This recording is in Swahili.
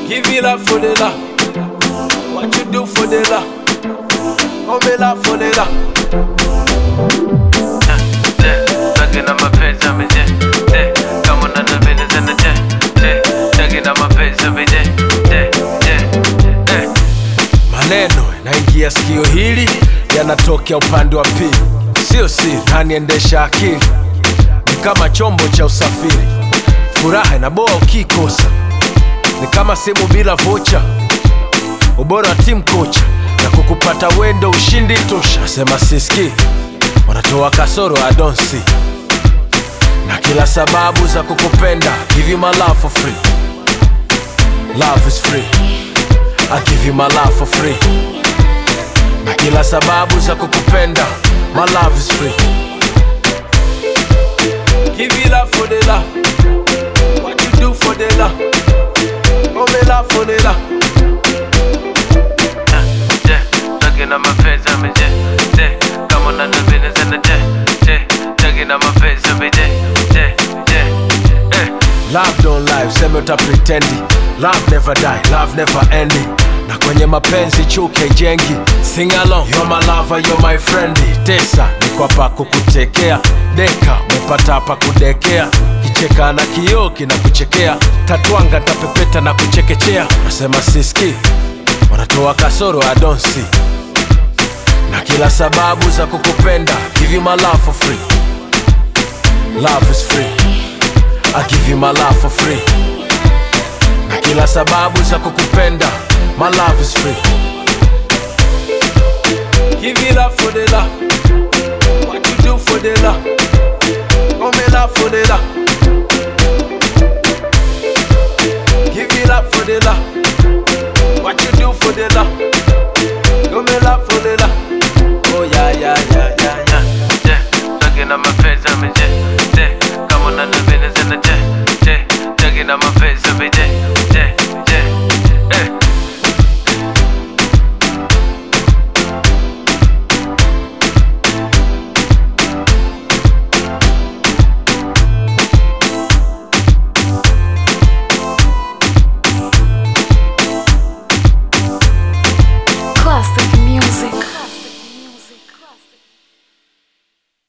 Give me love for the love. What you do for the love? Oh, me love for the love. Talking on my face every day. day. Come on, the business in the day. day. Talking on my face every day. day. day. day. Maneno yanaingia sikio hili yanatokea upande wa pili, sio siri, naniendesha akili ni kama chombo cha usafiri. Furaha inaboa ukikosa, ni kama simu bila vocha. Ubora wa timu kocha na kukupata wendo ushindi tosha. Sema siski, wanatoa kasoro I don't see, na kila sababu za kukupenda. Give you my love for free, love is free. I give you my love for free. Na kila sababu za kukupenda. My love is free. Give you love for the love. What you do for the love? Oh, me love for the love. day. Talking on my face every day. day. Come on, the business in the day. day. Talking on my face every day. day. day. Eh. Love don't lie, useme uta pretendi. Love never die, love never ending. Na kwenye mapenzi chuke jengi. Sing along, you're my lover, you're my friend. Tesa ni kwa pa kukutekea. Deka umepata pa kudekea. Kicheka na kioo kinakuchekea. Tatwanga tapepeta na kuchekechea. Nasema siski, wanatoa kasoro I don't see. Na kila sababu za kukupenda. Give you my love for free. Love is free. I give you my love for free. Na kila sababu za kukupenda. My love is free. Give you love for the love. What you do for the love? Oh, me love for the love. Give you love for the love. What you do for the love? Oh, me love for the love. Oh, yeah, yeah, yeah, yeah, yeah. day. Talking on my face every day. day. Come on, the business in the day. day. Talking on my